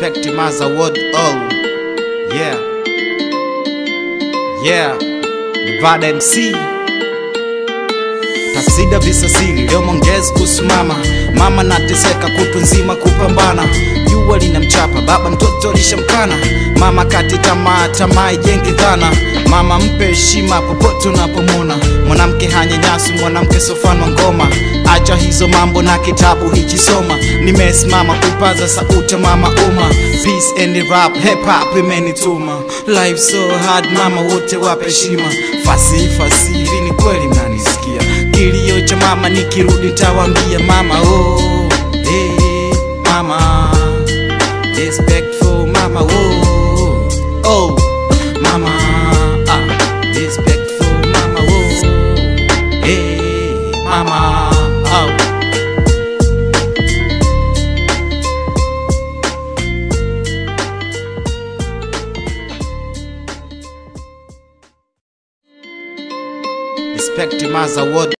Respect him as a word oh Yeah Yeah Nevada MC Tafsida visasili leo mwongezi kusimama mama nateseka kutu nzima kupambana jua linamchapa baba mtoto alishamkana mama kati tamaa tamaa ijengi dhana mama mpe heshima popote unapomona mwanamke hanyanyasi mwanamke sofano ngoma acha hizo mambo na kitabu hichisoma nimesimama kupaza sauti mama umma peace and rap hip hop imenituma life so hard mama wote wape heshima fasi fasi hivi ni kweli mnanisikia kilio cha mama nikirudi tawambia mama oh, hey, mama respectful mama oh, oh mama ah, respectful mama oh, hey, mama oh. Respect him as a word